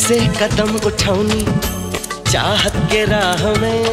से कदम उठौनी चाहत के राह में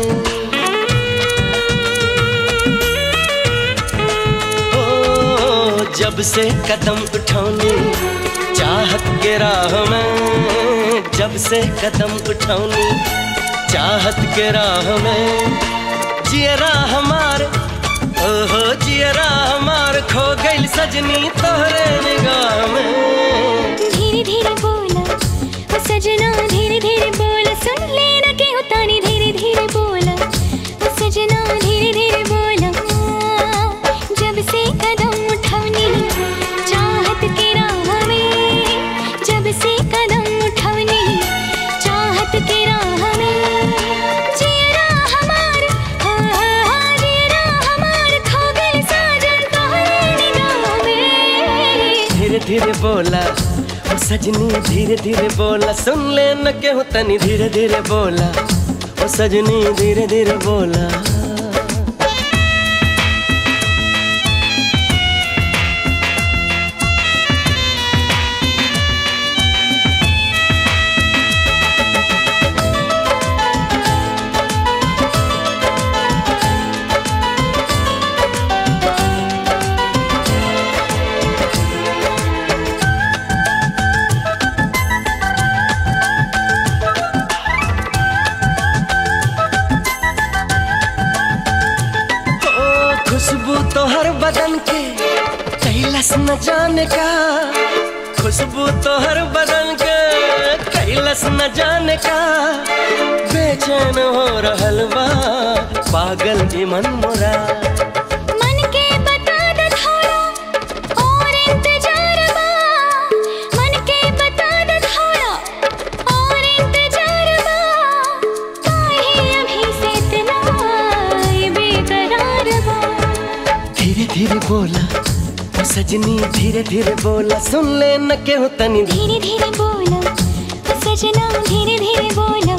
ओ जब से कदम उठौनी चाहत के राह में जब से कदम उठौनी चाहत के राह में जियरा हमार ओहो जियरा हमार खो गइल सजनी तोहरे निगाह में धीरे धीरे बोला ओ सजना धीरे धीरे बोला सुन लेना के उतानी धीरे धीरे बोला ओ सजना धीरे धीरे बोला जब से कदम उठवनी चाहत के राह में जब से कदम उठवनी चाहत के राह में जियरा हमार हा हा हा जियरा हमार खो गइल साजन तोहरे निगाह में धीरे धीरे बोला ओ सजनी धीरे धीरे बोला सुन ले न केहू तनी धीरे धीरे बोला ओ सजनी धीरे धीरे बोला ओ खुशबू तो हर बदन के कैलस न जाने का खुशबू तो हर बदन के कैलस न जाने का बेचैन हो रहल बा पागल जी मन मोरा मन के बता दे थोड़ा और इंतजार बा मन के बता दे थोड़ा और इंतजार बा काहे अभी से इतना बेकरार बा धीरे धीरे बोला ओ सजनी धीरे धीरे बोला सुन ले न केहू तनी धीरे धीरे बोला ओ सजना धीरे धीरे बोला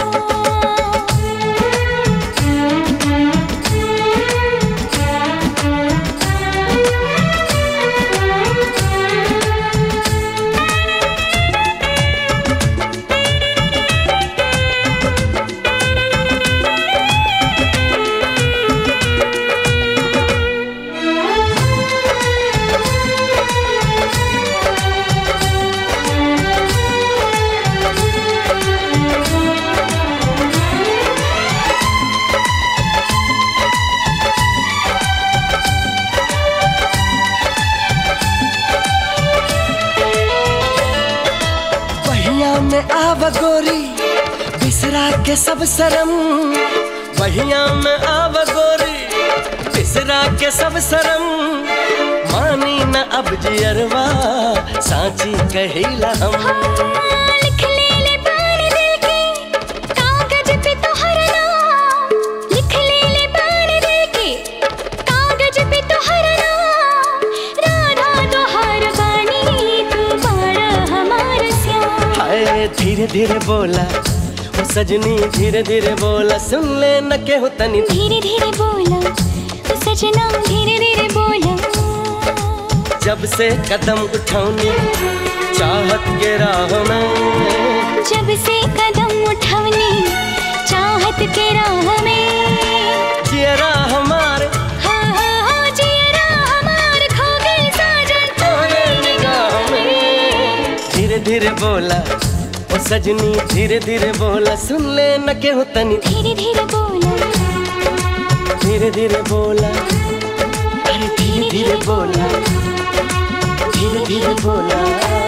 बहिया में आव गोरी बिसरा के सब शरम बहिया में आव गोरी बिसरा के सब शरम मानी न अब जियरवा साची कहिला हम लिख ले ले बार दिल के कागज पे तोहर नाम लिख ले ले बार दिल के कागज पे तोहर नाम राधा तोहर बानी तू बारा हमार श्याम हाय धीरे धीरे बोला ओ सजनी धीरे धीरे बोला सुन ले न केहू तनी धीरे धीरे बोला ओ सजना धीरे धीरे बोला जब से कदम उठौनी चाहत के राह में जब से कदम उठवनी चाहत के राह में जियरा हमार हाँ हाँ हाँ जियरा हमार खो गए साजन तोहरे निगाह में धीरे धीरे बोला ओ सजनी धीरे धीरे बोला सुन ले न केहू तनी धीरे धीरे बोला धीरे धीरे बोला अरे धीरे धीरे बोला धीरे धीरे बोला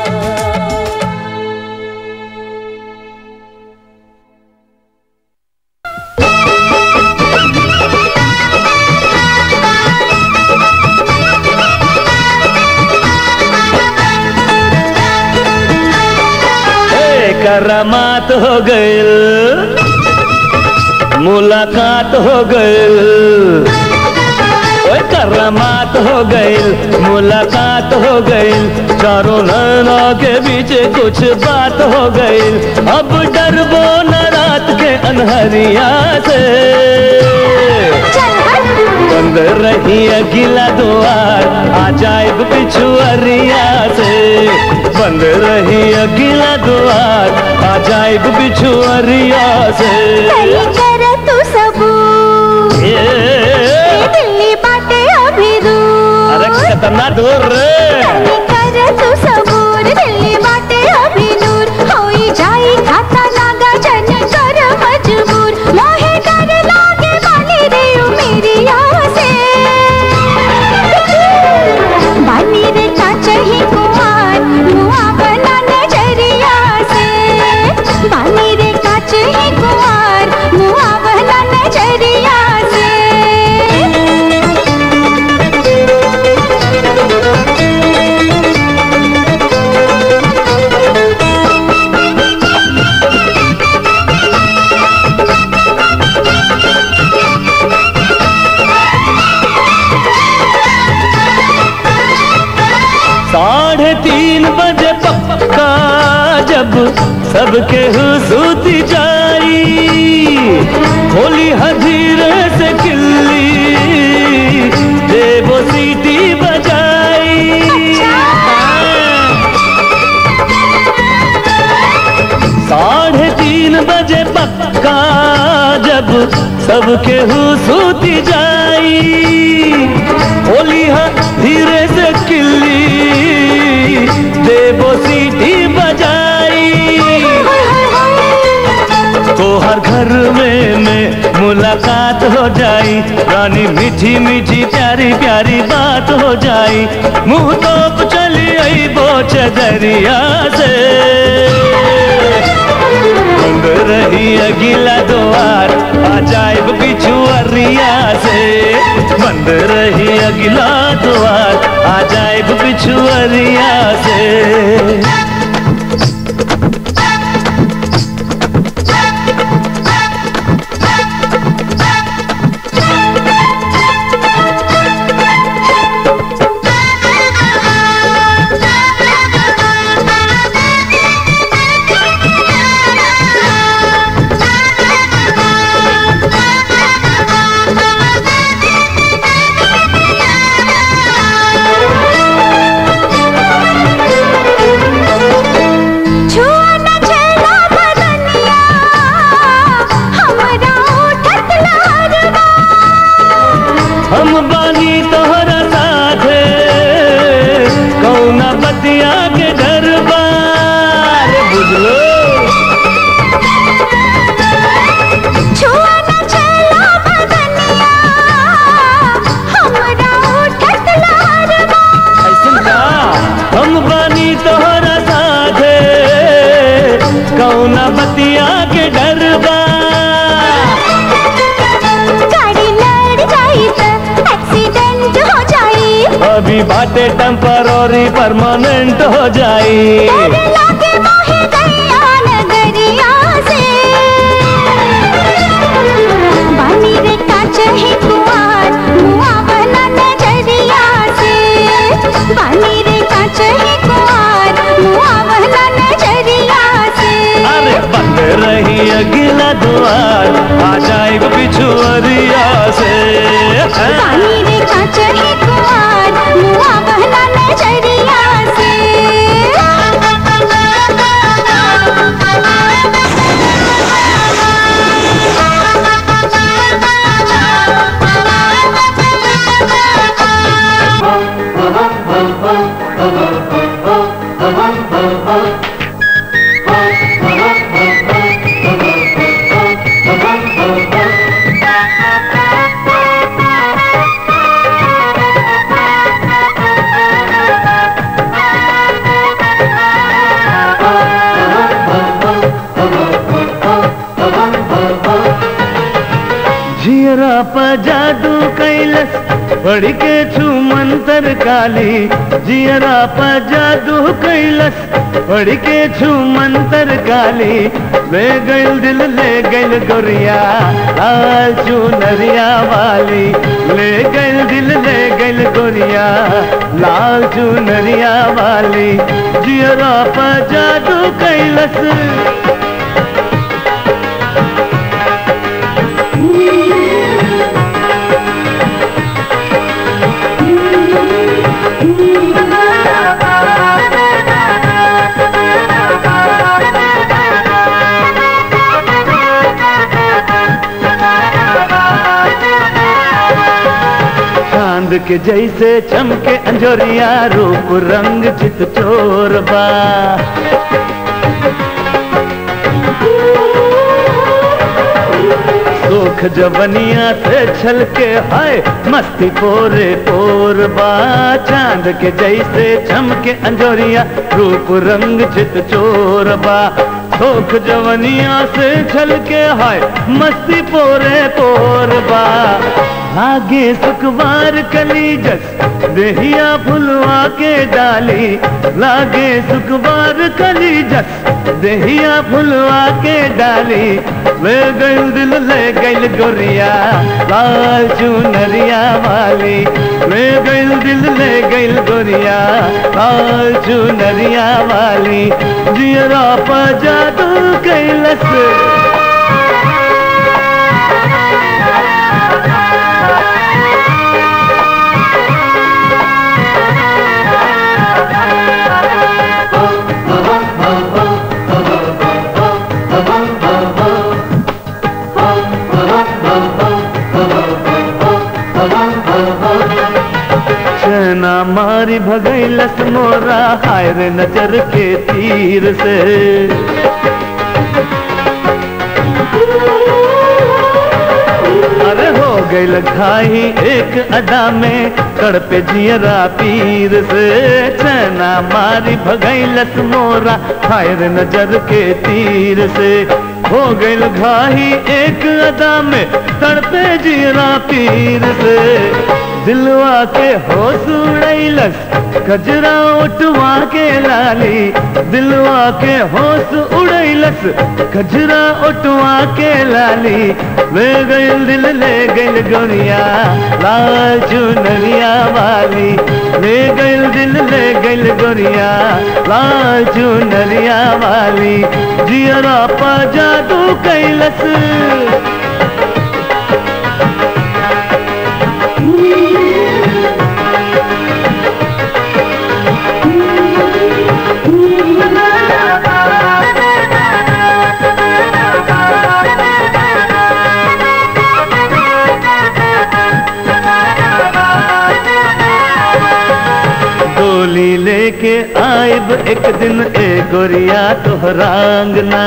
करामात हो गइल मुलाकात हो गइल ओए करामात हो गइल मुलाकात हो गइल चारों नैना के बीच कुछ बात हो गइल अब डरबो न रात के अनहरिया से बंद रही अगिला द्वार आ जाए पिछुअरिया से बंद रही अगला द्वार अजाइब बिछुअरिया से कली कर तू सबूत ये दिल्ली बाटे अभी दूर अरे कितना दूर रे कली कर तू सबूत दिल्ली बाटे अभी दूर होई जाई खाता लागा जन कर मजबूर मोहे डर लागे बानी रे ओ मेरी आसे बानी रे चाचही कुमार मुआ बना नजरिया से बानी रे काचही कुमार मुआ बना नजरिया से साढ़े तीन बजे पक्का जब सबके हुसूती जाई होली हजीरे से किल्ली देवो सीटी बजाई साढ़े तीन बजे पक्का जब सबके हुसूती जाई होली हाँ धीरे से किल्ली देवो सीटी बजाई तो हर घर में में मुलाकात हो जाई रानी मीठी मीठी प्यारी प्यारी बात हो जाई मुंह तोप चली आई बोच दरिया से बंद रही अगला द्वार अजाइब बिछुअरिया से बंद रही अगला द्वार अजाइब बिछुअरिया से छुआ न चला बदनिया हमरा उठत लहरवा हम बानी तोहरा साथे कौना बतिया के दरबार बुझलो छुआ न चला बदनिया हमरा उठत लहरवा ऐसन का हम बानी तोहरा साथे कौना बतिया के डरबा गाड़ी लड़ जाई त एक्सीडेंट हो जाई अभी बाटे टेम्पररी परमानेंट हो जाई डर लागे मोहे गैया नगरिया से बानी रे काच है कुआर मुआ बना नजरिया से बानी रे काच है कुआर मुआ बना नजरिया से अरे बंद रही अगला द्वार आ जाए बिछुअरिया से बानी रे काच है कुआर मुआ बना नजरिया से जियरा प जादू कैलस पढ़ के छू मंतर काली जियरा प जादू कैलस पढ़ के छू मंतर काली ले गइल दिल ले गइल गोरिया लाल चुनरिया वाली ले गइल दिल ले गइल गोरिया लाल चुनरिया वाली जियरा प जादू कैलस के जैसे चमके अंजोरिया रूप रंग चित चोर बा सुख जवनिया से छल के हाय मस्ती पोरे पोर बा चांद के जैसे चमके अंजोरिया रूप रंग चित चोर बा सुख जवनिया से छल के हाय मस्ती पोरे पोर बा आगे सुखवार कली जस देहिया फुलवा के डाली लागे सुखवार कली जस देहिया फुलवा के डाली वे गइल दिल ले गइल गोरिया लाल चुनरिया वाली वे गइल दिल ले गइल गोरिया लाल चुनरिया वाली जियरा पा जादू कैलस चना मारी भगैलस मोरा हाय रे नजर के तीर से अरे हो गई घाई एक अदा में तड़पे जियरा पीर से चना मारी भगैलस मोरा हाय रे नजर के तीर से हो गई घाई एक अदा में तड़पे जियरा पीर से दिलवा के होश उड़ैलस गजरा उठवा के लाली दिलवा के होश उड़ैलस गजरा उठवा के लाली वे गइल दिल ले गइल गोरिया लाल चुनरिया वाली ले गइल दिल ले गइल गोरिया लाल चुनरिया वाली जियरा पा जादू कैलस डोली लेके आइब एक दिन ए गोरिया तोहरा अंगना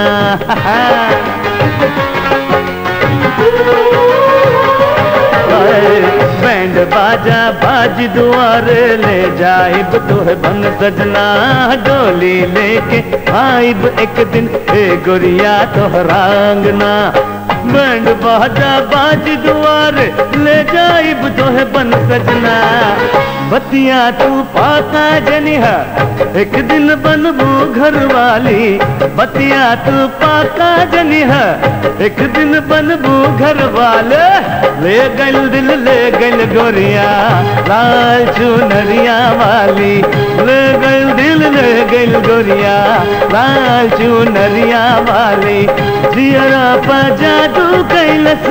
हाय, बैंड बाजा बाज दुआरे ले जाइब तोह बन सजना डोली लेके आइब एक दिन ए गोरिया तोहरा अंगना बैंड बाजा बाज दुआरे ले जाइब तोह बन सजना बतिया तू पाका जनिहा एक दिन बनबू घर वाली बतिया तू पाका जनिहा एक दिन बनबू घर वाले ले गल दिल ले गल गोरिया लाल चुनरिया वाली ले गल दिल ले गल गोरिया लाल चुनरिया वाली जियरा पा जादू कैलस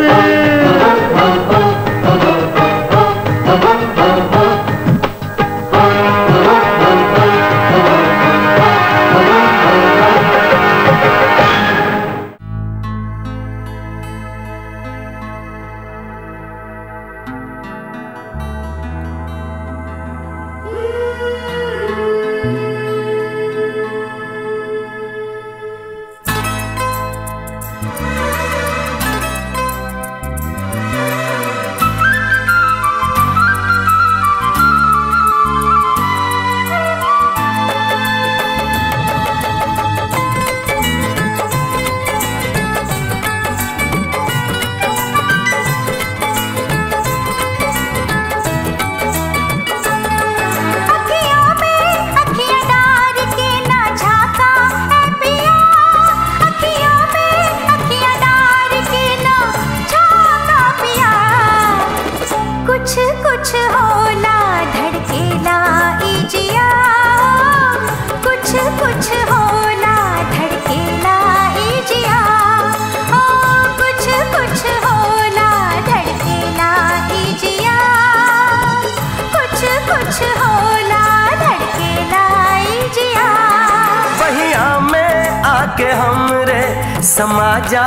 अखियों में अखियां डार के ना झाका है पिया अखियों में अखियां डार के ना झाका पिया कुछ कुछ होला धड़केला इजिया कुछ कुछ होला धड़केला इजिया ओ कुछ कुछ होला धड़केला इजिया कुछ कुछ होला धड़केला इजिया बहिया में आके हमरे समाजा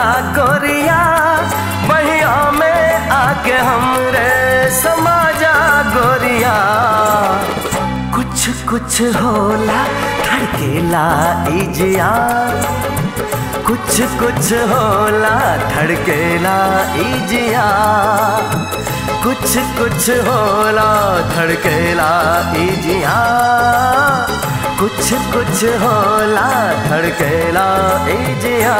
गोरिया बहिया में आके हमरे समाजा गोरिया कुछ होला धड़केला इजिया कुछ कुछ होला धड़केला इजिया कुछ कुछ होला धड़केला इजिया कुछ कुछ होला धड़केला इजिया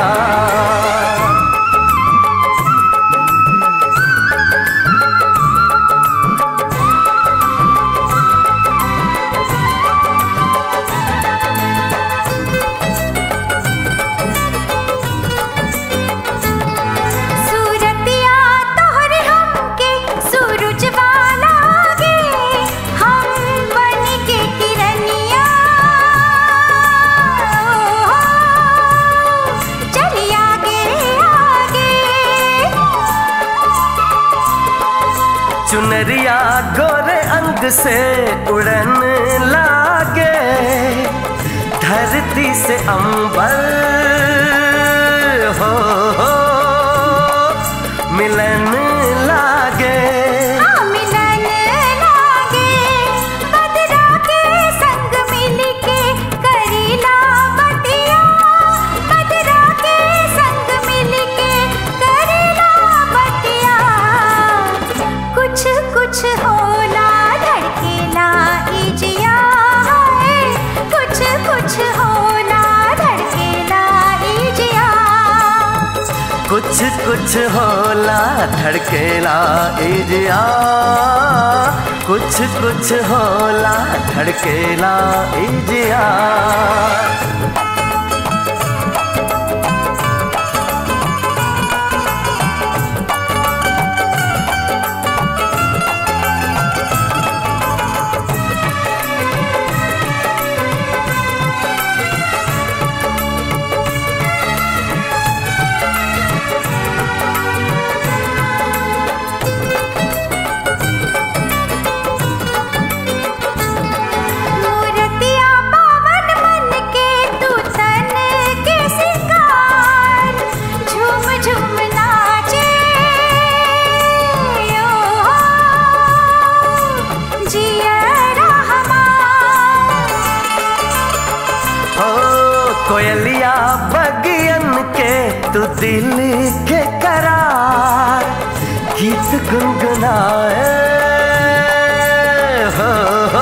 सूरतिया तोहरे हमके सूरज वाला गे हम बन के किरनिया चली आगे आगे चुनरिया गोरे अंग से उड़न लागे धरती से अंबर हो, हो मिलन लागे हाँ मिलन लागे बदरा के संग मिल के करीला बतिया बदरा के संग मिल के करीला बतिया कुछ कुछ होला धड़केला इजिया है कुछ कुछ होला धड़केला इजिया कुछ कुछ होला धड़केला इजिया कुछ कुछ होला धड़केला इजिया मूर्तिया पावन मन के तू तन के सिंगार झूम झूम नाचे ओ जियरा हमार ओ कोयलिया बगियन के तू दिल के करार गीत गुनगुनाए हो, हो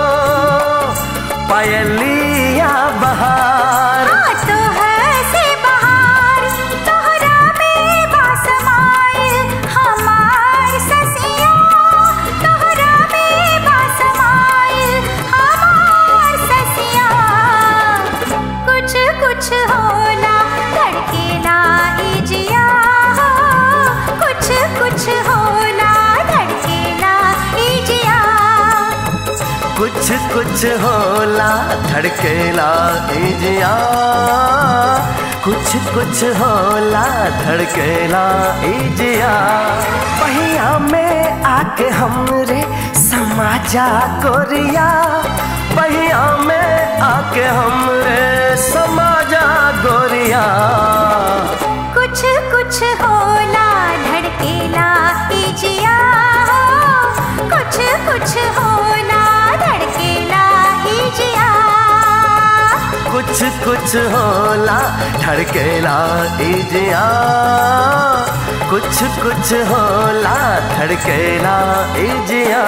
पायलिया बहार हाँ तो हंसे बहार तोहरा में बासमाइल हमार ससिया तोहरा में बासमाइल हमार ससिया कुछ कुछ होला धड़केला इजिया कुछ कुछ होला धड़केला इजिया कुछ कुछ होला धड़केला इजिया कुछ कुछ होला धड़केला इजिया पहिया में आके हमरे समाजा गोरिया पहिया में आके हमरे समाजा गोरिया कुछ कुछ होला धड़केला इजिया कुछ कुछ होला धड़केला इजिया कुछ कुछ होला धड़केला इजिया कुछ कुछ होला धड़केला इजिया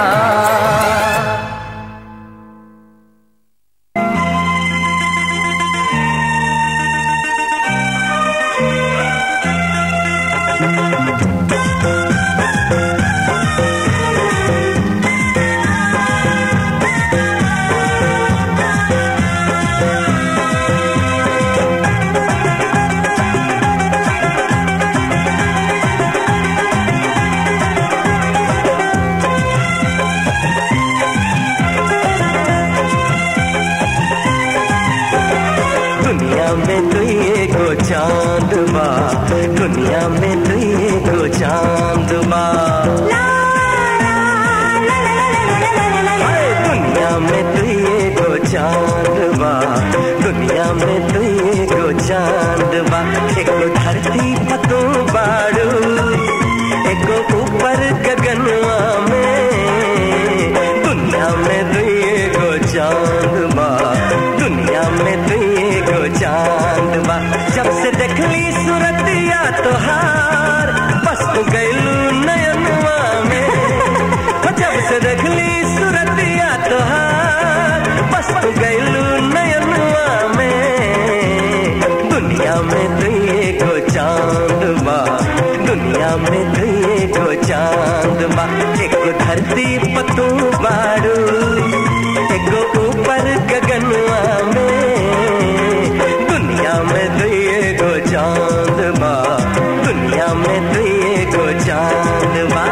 दुनिया में तू एगो चांद बा दुनिया में तू एगो चांद बा हाय, दुनिया में तू एगो चांद बा दुनिया में तू एगो चांद बा एगो धरती पतो बाड़ू एगो ऊपर गगनवा में दुनिया में तू एगो चांद में दुए गो चांद बा एगो धरती पतू बाड़ू एगो ऊपर गगनवा में दुनिया में दुए गो चांद बा दुनिया में दुए गो चांद बा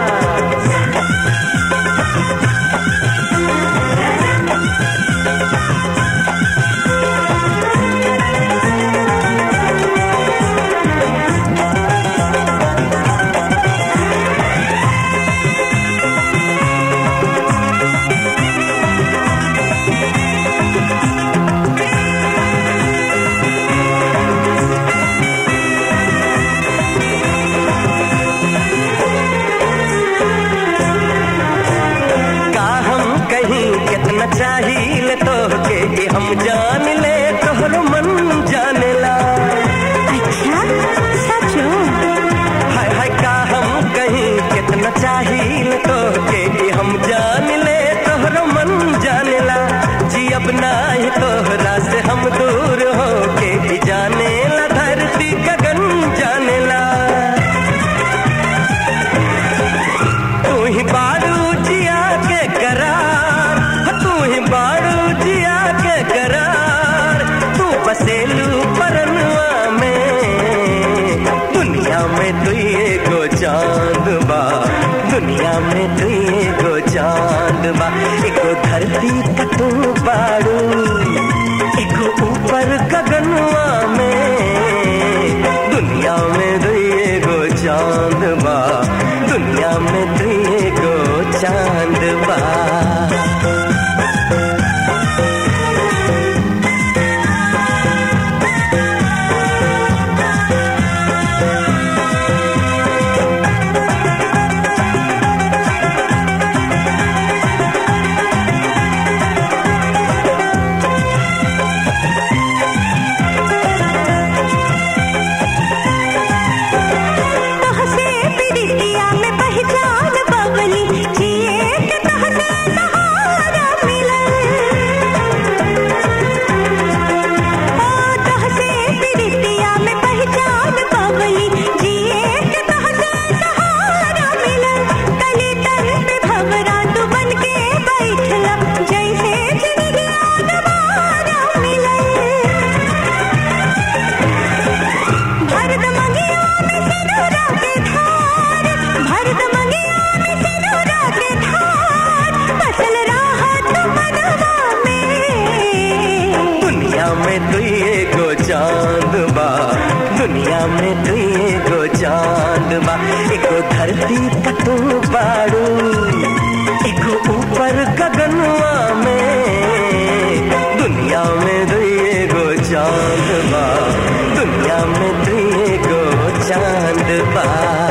का हम कहीं कितना चाहिए तो के कि हम जान ले तोहरो मन जानेला अच्छा सचो हाय हाय का हम कहीं कितना चाहिए तो के कि हम जान ले तोहरो मन जानेला जी अब ना ही तोहरा से हम दूर हो के भी जानेला धरती गगन जानेला तू ही बारू जिया के करार तू ही बारू जिया के करार तू बसेलू परनवा में दुनिया में दुए गो चांद बा दुनिया में दुए गो चांद बा एगो धरती पतू बारू एगो ऊपर गगनवा में दुनिया में दुए गो चांद बा दुनिया में दुए गो चांद बा तोहसे प्रीतिया में पहचान बबली जिए के तोहसे सहारा मिलल ओ तोहसे प्रीतिया में पहचान बबली जिए के तोहसे सहारा मिलल तली तन पे भवरा तू बन के बैठला जैसे जिंदगिया दोबारा मिलल भरत मंगिया में सिंदूरा के धार भरत मंगिया में सिंदूरा के धार फसल राहत मनवा में दुनिया में दुए गो चांद बा दुनिया में दुए गो चांद बा एगो धरती पतू बाड़ू एगो ऊपर गगनवा में दुनिया में दुए गो चांद बा दुनिया में दुए गो चांद बा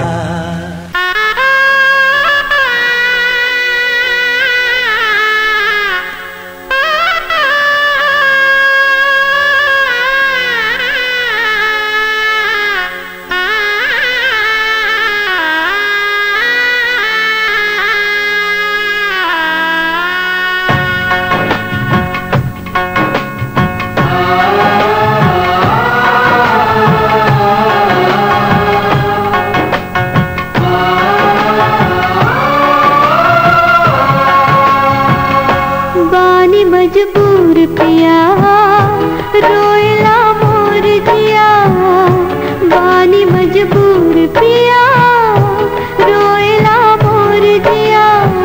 बानी मजबूर पिया रोयला मोर जिया बानी मजबूर पिया रोयला मोर जिया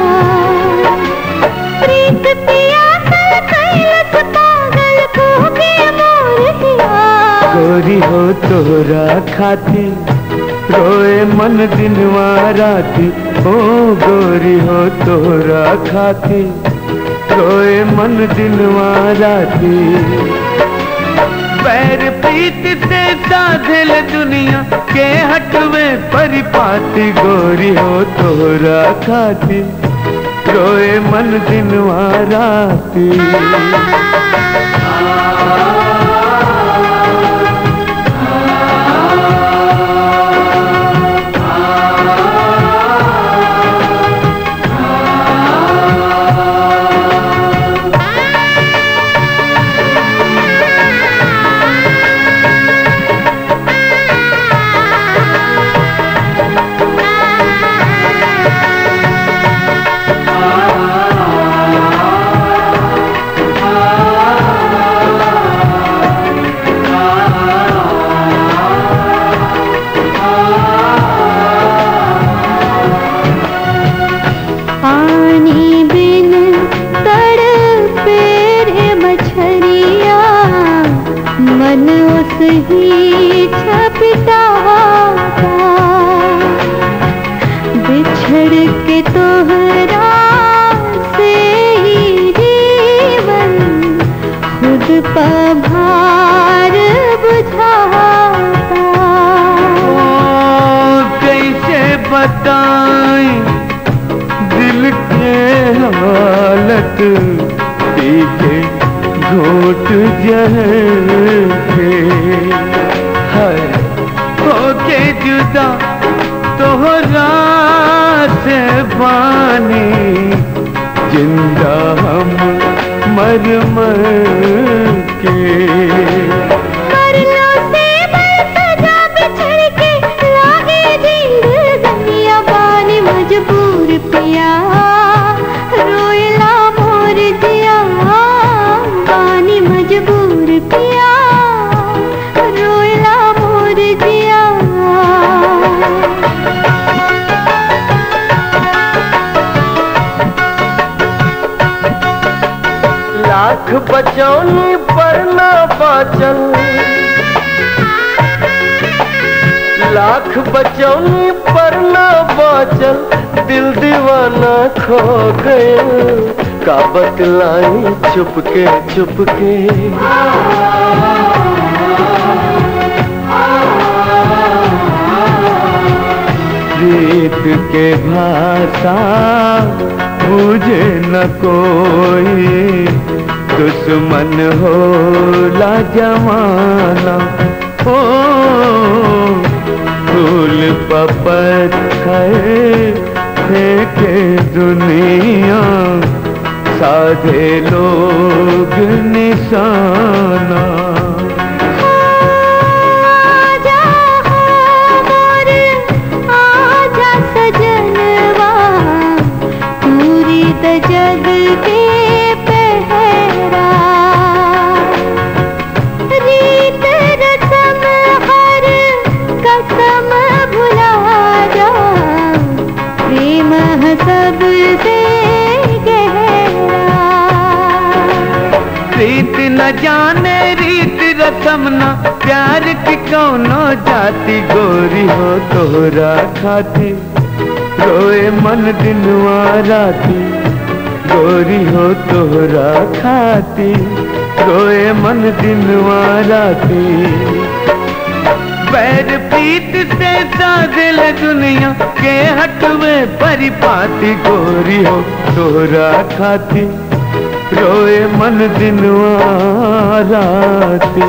प्रीत पिया कल कैलस पागल को के मोर जिया गोरी हो तोरा खाती रोए मन दिनवा राती ओ गोरी हो तोरा खाती रोए मन दिनवा राती पैर प्रीत से साधल दुनिया के हटवे परिपाती गोरी हो तोरा खाती रोए मन दिनवा राती आ बताई दिल के हालत पी के घोट जहर के है होके जुदा तोहरा से बानी जिंदा हम मर मर के मरना से सजा बिछड़ के लागे दिल दुनिया बानी मजबूर पिया रोयला मोर दिया बानी मजबूर पिया रोयला मोर दिया लाख बचौनी पर ना बाचल लाख बचौनी पर ना बाचल दिल दीवाना खो गए का बतलाई चुप के चुप के प्रीत के भाषा बुझे न कोई दुश्मन हो ला जमाना हो फूल पपत्थर फेंके दुनिया साधे लोग निशाना आजा मोर आजा सजनवा पूरी त जग के पहरा रीत रसम हर कसम भुला जा प्रेम है सबसे गहरा रीत न जाने रीत रसम न प्यार की कौनो जाति गोरी हो तोहरा खाती रोए मन दिनवा राती गोरी हो तोहरा खाती रोए मन दिनवा राती पैर पीत से सादिल दुनिया के हटवे परिपाती गोरी हो तोहरा खाती रोए मन दिनवा राती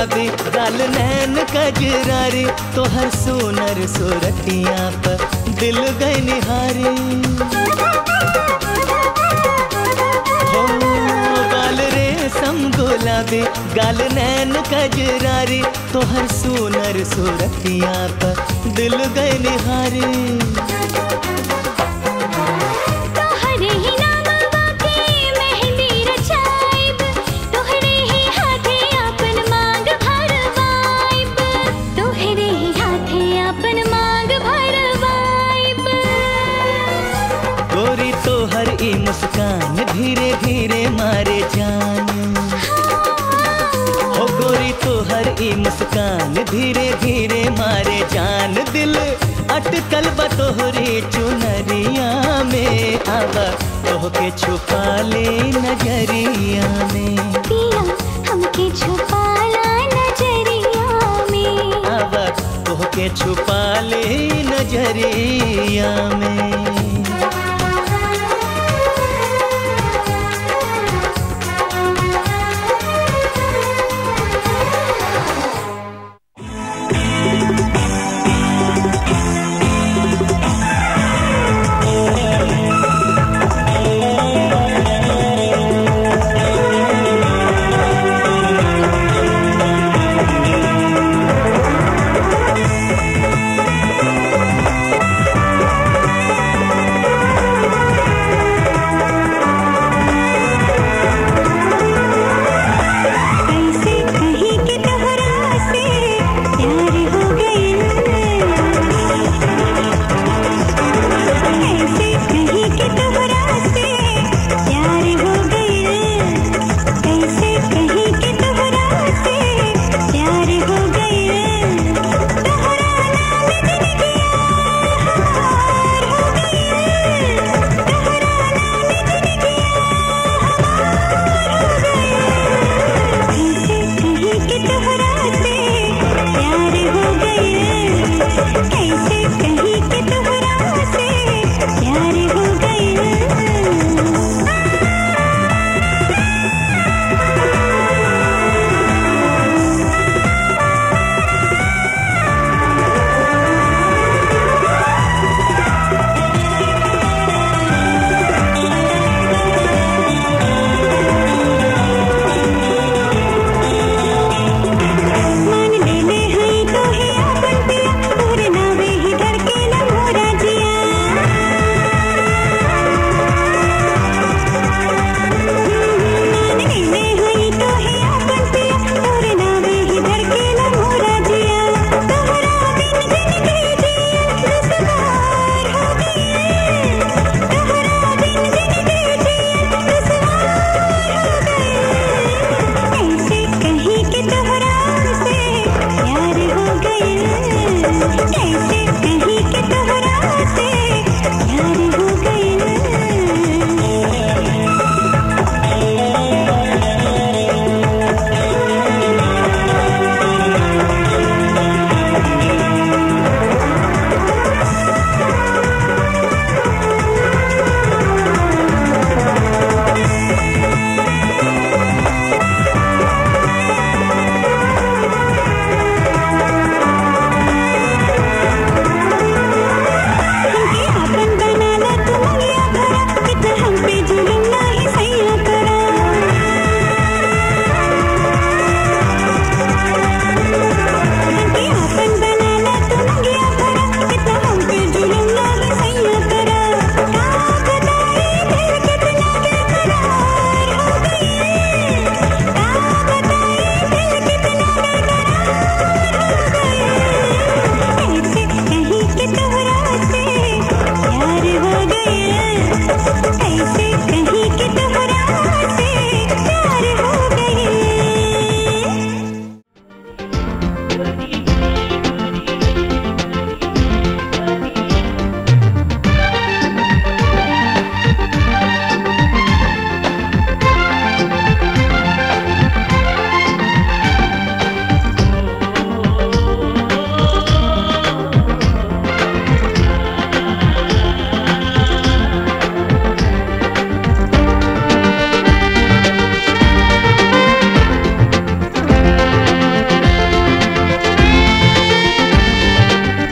गुलाबी गाल नैन कजरारी तोहर सोनर सोरतिया पर दिल गए निहारे हो गाल रेशम गुलाबी गाल नैन कजरारी तोहर सोनर सोरतिया पर दिल गए निहारे तोहरे ही नामवा के मेहंदी रचाइब तोहरे ही हाथे अपन मांग भरवाइब तोहरे ही हाथे अपन मांग भरवाइब गोरी तोहर ई मुस्कान धीरे धीरे मारे जान हो गोरी तोहर ई मुस्कान धीरे धीरे मारे जान दिल अटकल बा तोहरे चुनरिया में आवा तोहके छुपा ले नजरिया में पिया हमके छुपाला नजरिया में आवा तोहके छुपा ले नजरिया में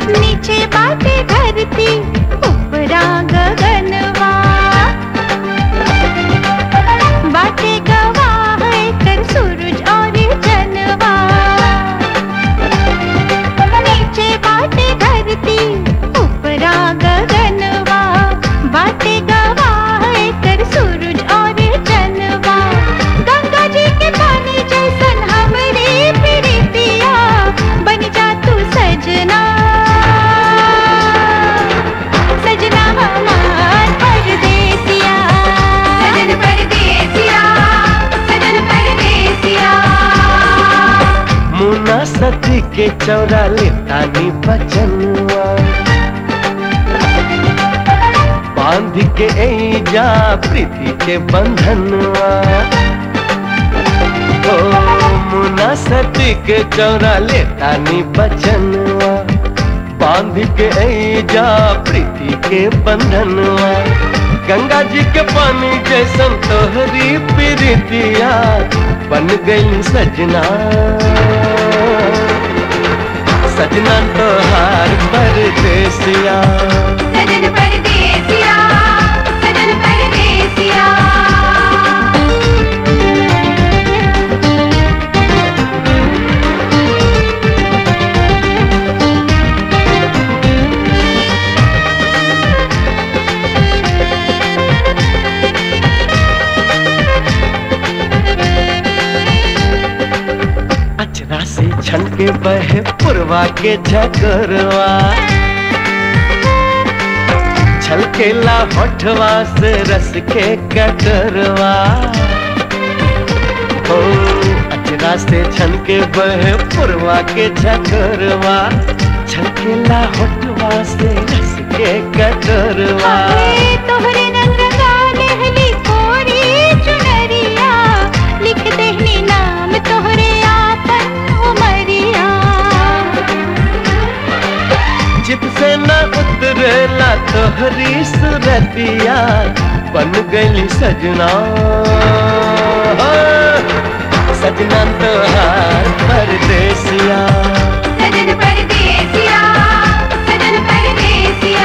नीचे बाटे धरती ऊपरा गगनवा बाटे गवाह कर सूरज और जनवा नीचे बाटे धरती ऊपरा गगनवा बाटे गवाह कर सूरज और जनवा गंगा जी के पानी जैसन हमरे प्रीतिया बन जा तू सजना सजना हमार परदेसिया सजन परदेसिया सजन परदेसिया मुना सती के चौरा लेतानी बचनवा बांध के जा प्रीति के बंधनवा ओ मुना सती के चौरा लेतानी बचनवा बांध के जा प्रीति के बंधनवा गंगा जी के पानी जैसन तोहरी प्रीतिया बन गई सजना सजना तोहार परदेसिया सजन परदेसिया सजन परदेसिया अचरा से छन के बहे पुरवा के झकरवा छलकेला होठवा से रस के कटरवा ओ अचरा से छन के बहे पुरवा के झकरवा छलकेला होठवा से रस के कटरवा आए तोहरे रंग रंगाले हली कोरी चुनरिया लिख देहनी नाम तोहरे आपन उमरिया चित से न उतरेला तोहरी सुरतिया बन गई सजना सजना तोहार परदेसिया सजन परदेसिया सजन परदेसिया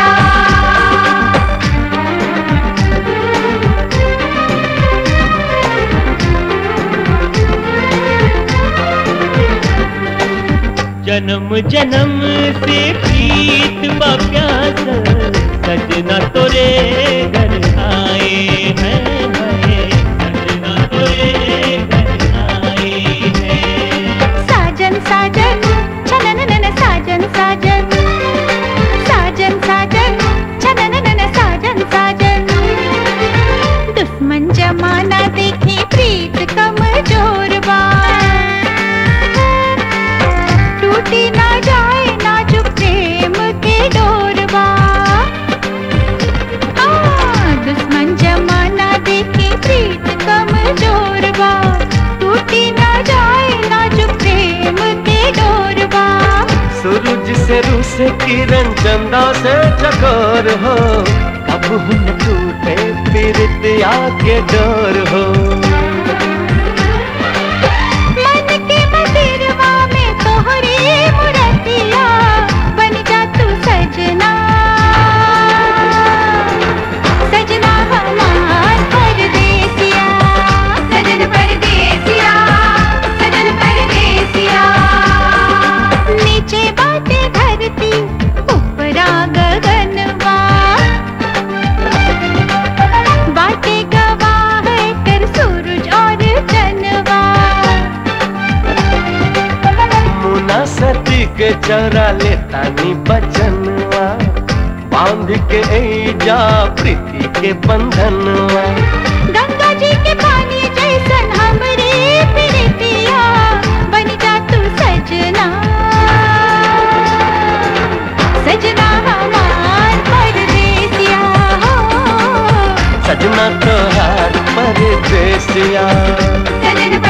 जन्म जन्म से प्रीत बा प्यास सजना तोरे घर आए हैं हैं, सजना तोरे घर आए हैं साजन साजन छनन नन साजन साजन साजन साजन छनन नन साजन साजन दुश्मन जमाना देखे प्रीत कमजोर बा टूटी ना जाए नाजुक प्रेम के डोरवा आ, दुश्मन जमाना देखे प्रीत कमजोर बा टूटी ना जाए नाजुक प्रेम के डोरवा सूरज से रू से किरण चंदा से चकोर हो कब हुन टूटे पीरतिया के डोर हो मन के मंदिरवा में तोहरी मूर्तिया बन जा तू सजना सजना हमार परदेसिया सजन परदेसिया सजन परदेसिया नीचे बाटे धरती ऊपरा गगनवा बाटे गवाह कर सूरज और जनवा मुना सती के चरा लेतानी बचनवा बांध के जा प्रीति के बंधनवा गंगा जी के पानी जैसन हमरे प्रीतिया बन जा तू सजना सजना हमार परदेसिया हो सजना तोहार परदेसिया सजन